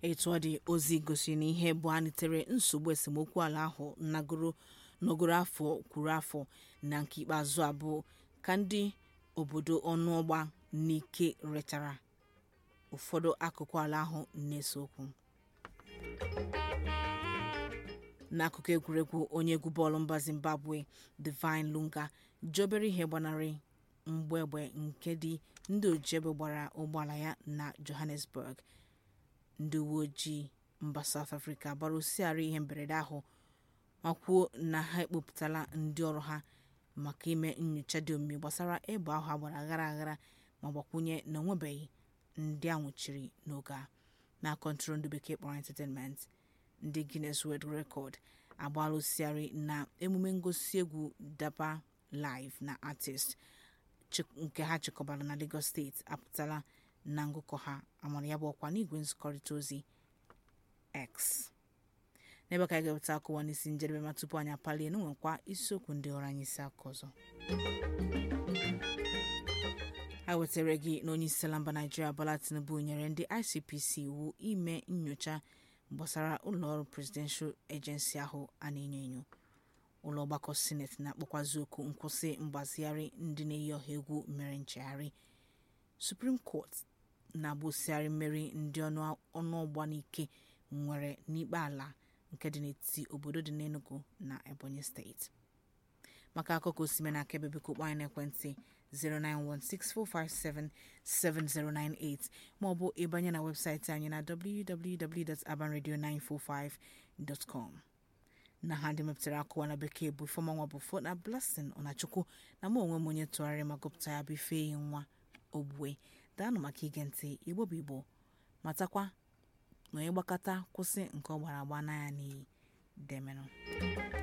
etu ọ dị ozi gosiri na ihe bụ anitere nsogbu esemokwu ala ahụ nọgoro afọ kwuru afọ na nke ikpeazụ a bụ ka ndị obodo ọnụọgba n'ike rechara ụfọdụ akụkụ ala ahụ na-ese okwu n'akụkụ egwuregwu onye egwu bọọlụ mba zimbabwe divine lunga ji obere ihe gbanarị mgbọ egbe nke dị ndị ojiegbe gbara ụgbọala ya na johannesburg ndị uwe ojii mba south africa gbara osighara ihe mberede ahụ ma kwuo na ha ekpopụtala ndị ọrụ ha maka ime nnyocha dị omimi gbasara egbe ahụ agbara aghara aghara ma gbakwunye na onwebeghị ndị a nwụchiri n'oge a na kọntrol ndị bekee kpọrọ entertainment ndị guinness world record agbaala osighari na emume ngosi egwu daba live na artist nke ha chịkọbara na lagos steeti apụtala na ngụkọ ha amara ya bụ ọkwa n'igwe nzikọrịta ozi x n'ebe ka anyị ga-eweta akụwa n'isi njedebe ma tupu anyị apalie n'nwekwa isiokwu ndị ọrụ anyị isi aka ọzọ a wetara gị na onye isi ala mba naijiria bola tinubu nyere ndị icpc iwu ime nnyocha gbasara ụlọọrụ presidential agency ahụ a na-enyo enyo ụlọ ọgbakọ sineti na-akpọkwazi oku nkwụsị mgbazigharị ndị na-eyi ọha egwu mere nchegharị supreme court na-agbụsịgharị mmeri ndị ọnụọgba n'ike nwere n'ikpe ala nke dị n'etiti obodo dị n'enugu na ebonyi steeti maka akụkọ osime na aka ebe biko kpọọ anyị n'ekwentị 09164577098 maọbụ ịbanye na webụsaịtị anyị na www.abanradio945.com na ha ndị mepụtara akụwa na bekee bụ ifeọmanwa bụ fo na blessing ọnachukwu na mụ onwe m onye tụgharịrị ma gụpụta ya bụ ifeyi nwa ogbue daanụ maka ige ntị igbo bụ igbo matakwa na onye gbakọta kwụsị nke ọ gbara agba n'anya n'iyi demenụ